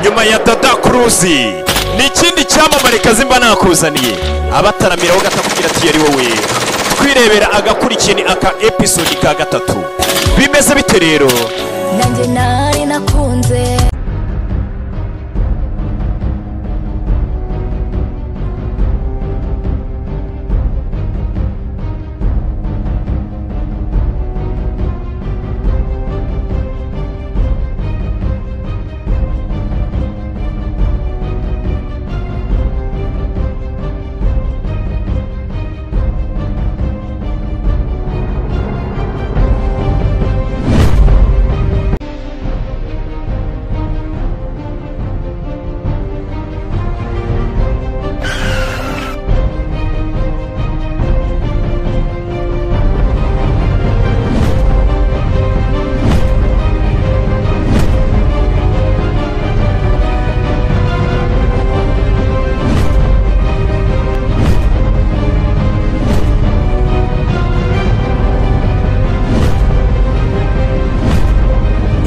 nyuma ya dada kuruzi ni ikindi cyamamare kazimba nakuzaniye abataramiraho gatakubwira ati yari wowe kwirebera agakurikiye aka episodi ka gatatu bimeze bite rero nanjye nari nakunze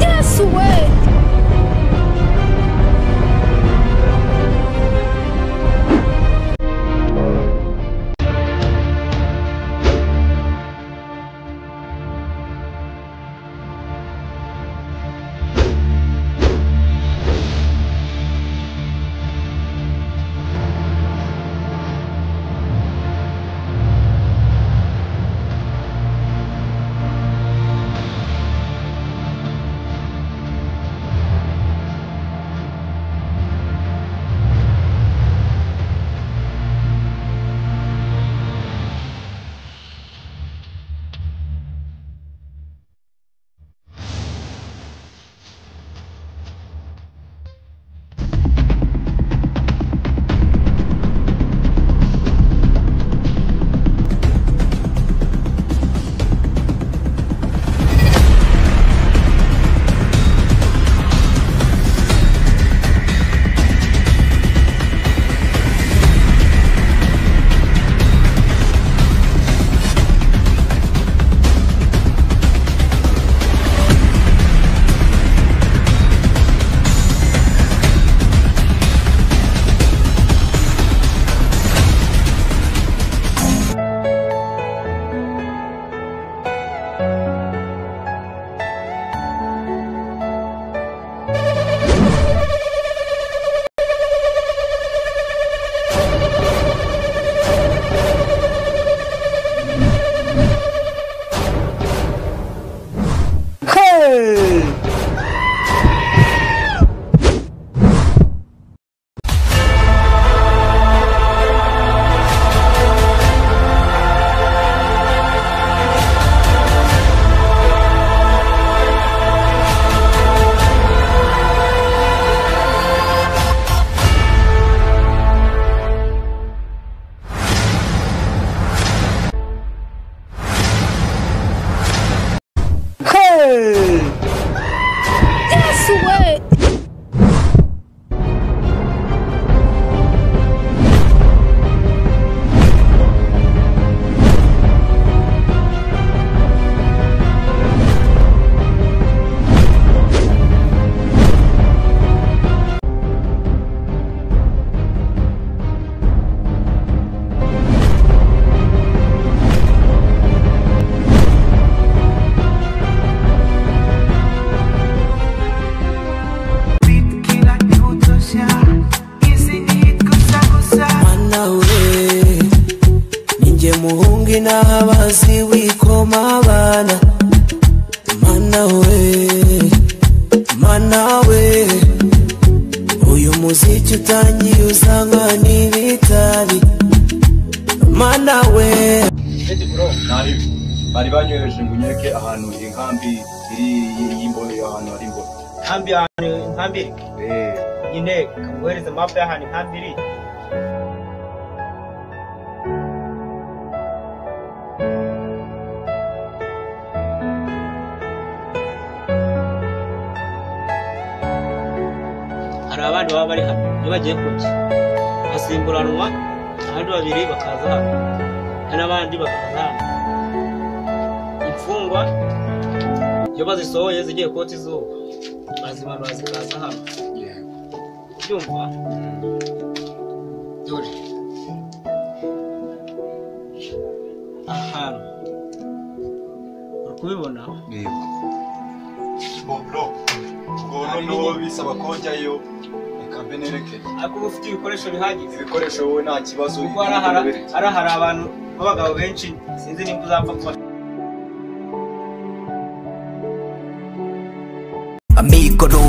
yesu we yesu we Kila ni kutosha, hizi ni gusa gusa. mwana we ninjye muhungi n'abazi wikoma abana mana we mana we uyu muziki utangiye usanga n'ibitabi mana we Ese bro, nari bari banyohereje ngo nyereke ahantu inkambi iri y'imbohe ahantu hari imbohe. nkambi ahantu inkambi iri Eh, nyine kamuhereza mapu y'ahantu inkambi iri hari abandi baba bari hano iyo bagiye kujya basimburanwa abandi babiri bakaza hano hari n'abandi bakaza hano imfungwa iyo bazisohoye zigiye kota izuba bazimanura zikaza hano kubyumva dore ahantu uri kubibona bro ubwo wowe niwo bisaba ko wajyayo reka mbe nerekere ariko uba ufite ibikoresho bihagije ibikoresho wowe nta kibazo kuko arahara arahara abantu b'abagabo benshi sinzi nimba uzapfa kuba amikoro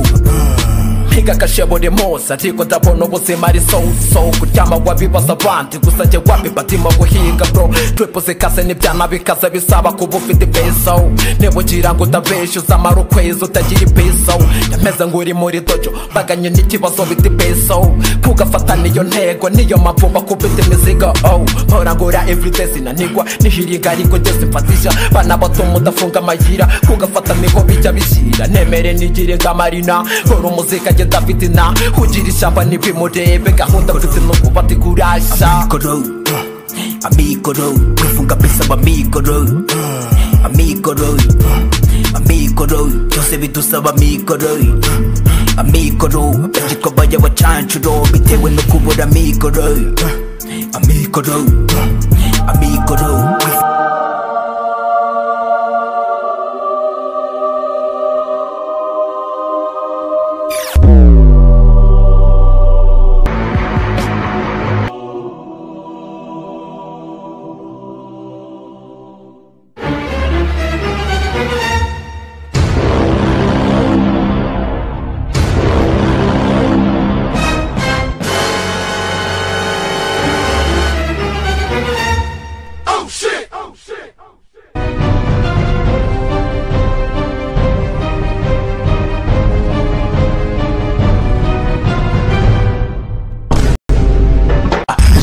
Higa kashebore mose ariko ndabona ubuzima ari so so kuryama wabibaza abandi gusa njye wapi batima guhinga bro twepose kase n'ibyana bikaza bisaba kuba ufite impesa nebugira ngo utabeshe uzamara ukwezi utagira impesa yameze ngo uri muri dojo baganye n'ikibazo bita impesa ntugafata niyo ntego niyo mpamvu bakubita imizigo oh mpora ngura everyday sinanigwa nihiringa ariko ngeze mfatisha bana batuma udafunga amayira ntugafata niho bijya bishyira nemere nigire nka marina nkora umuzika njye ndafite ina ugira ishyamba ntibimurebe gahunda mfite nuko batigurashya Amicoro, amicoro, wifunga pesa amicoro, amicoro, amicoro, byose bidusaba amicoro, amicoro, abacitwa bay'abacancuro bitewe no kubura amicoro, amicoro, amicoro, wifunga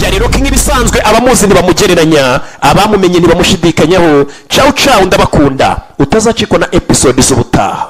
yari rock nk'ibisanzwe abamuzi ntibamugereranya abamumenye ntibamushidikanyaho cawu cawu ndabakunda utazacikwa na episode z'ubutaha